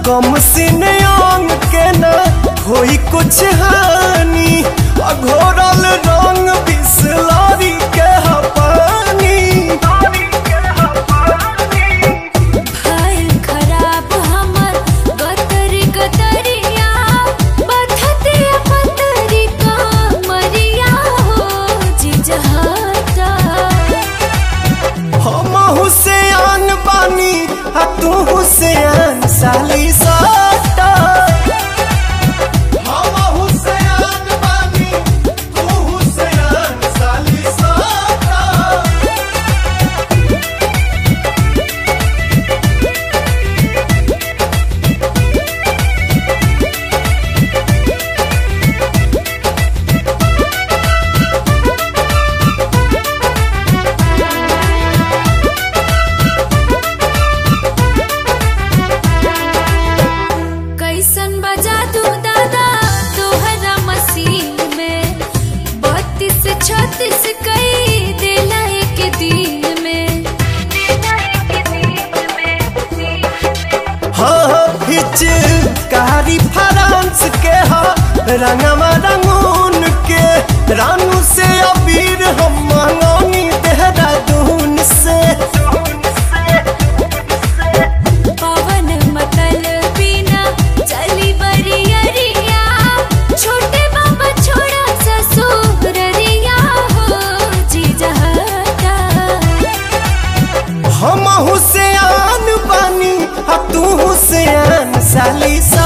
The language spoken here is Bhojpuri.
कम सिन अंग के न होई कुछ हानि अघोरल रंग बिसलरी के ह पानी हाल खराब हमर गतरी गतरिया बथते पतरी का मरिया हो जिजहता हम हुसैन बानी आ तू हुसैन साली साटा हम हुसैन बानी तू हुसैन साली साटा कैसन बजा तू दादा तोहरा मसीह में बत्तीस छत्तीस कई देला एक दिन में हाँ हिच कारी फ्रांस के हा रंगवा रंगून के रानू से अबीर हम मंगौनी देहरादून से पवन मतल बिना चली बरियरिया छोटे बाबा छोड़ा ससुररिया हो जिजहता हम हुसैन बानी आ तू हुसैन साली सा